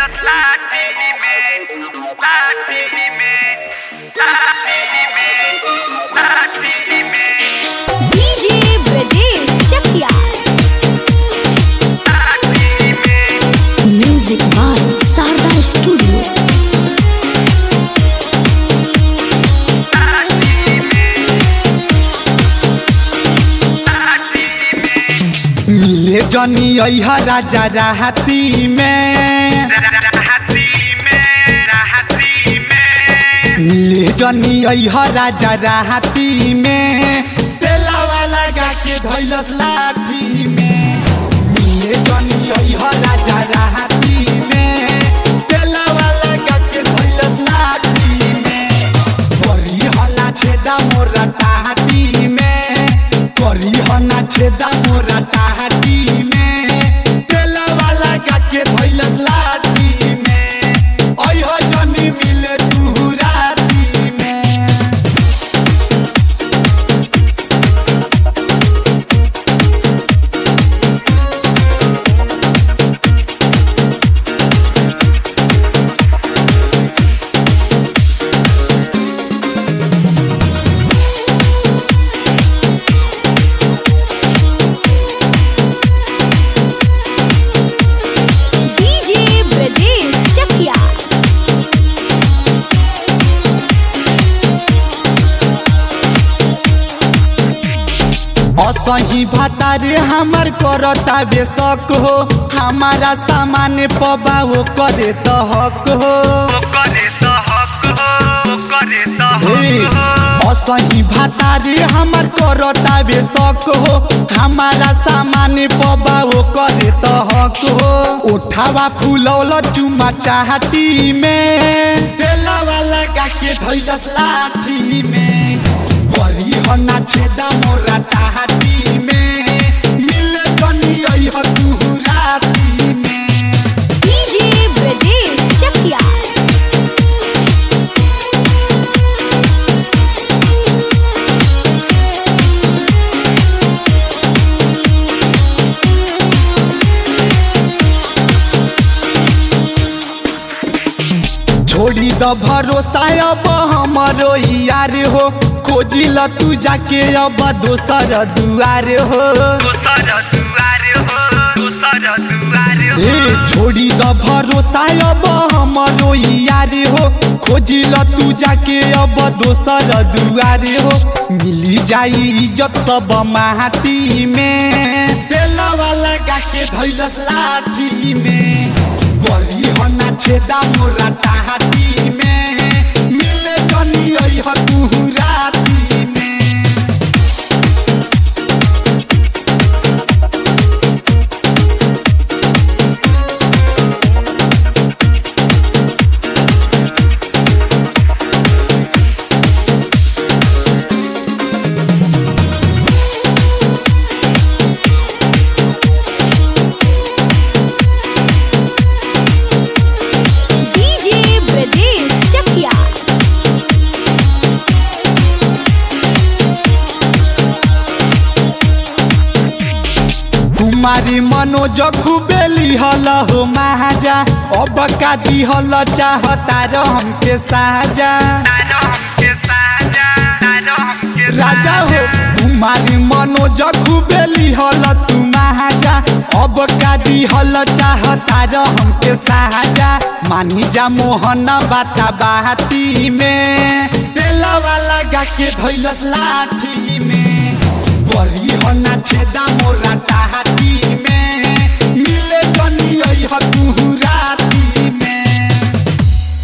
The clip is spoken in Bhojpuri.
धैलस लाठी में लाठी में लाठी में लाठी में डीजे ब्रजेश चकिया लाठी में म्यूजिक बाय शारदा स्टूडियो लाठी में लाठी में मिले जनी अहा राजा राहती में राहती में राहती में मिले जनी अहा राजा राहती में तेलावा लगा के धैलस लाठी में मिले जनी अहा राजा राहती में तेलावा लगा के धैलस लाठी में करी हला छेदा मोरा टाहटी में करी हना छेदा मोरा टाहटी में तेलावा लगा के धैलस लाठी में अइह जनी मिले तू राती में डीजे ब्रजेश चकिया असही भातारे हमर करता बेशक हो हमारा सामान पबा वो करे तो हक हो वो करे तो हक हो वो करे तो हे, हक हो असही भातारे हमर करता बेशक हो हमारा सामान पबा वो करे तो हक हो उठावा फुलौल चुमा चाहती में तेलावा लगा के धैलस लाठी में करी हना छेदा मोरा टाहटी में मिले जनी अइह तू राती में डीजे ब्रजेश चकिया छोड़ी द भरोसा अब हमरो यार हो खोजी ल तू जाके अब दोसर दुआर हो दूसर दुआर हो दूसर दुआर हो ए छोड़ी द भरोसा अब हमरो यार हो खोजी ल तू जाके अब दोसर दुआर हो मिली जाई इज्जत सब माटी में तेलवा लगा के धैलस लाठी में गली हना छेदा मोरा टाहटी में मिले जनी अइह तू राती में डीजे ब्रजेश चकिया कुमारी मनोज खुबेली हल हो महाजा अब का दिहल चाहता हमके साजा तारो हमके साजा तारो हमके राजा हो कुमारी मनोज खुबेली हल तू महाजा अब का दिहल चाहता हमके साजा मानी जा मोहन बाता बाती में तेलवा लगा के धैलस लाठी में बड़ी हना छेदा मोरा टाहटी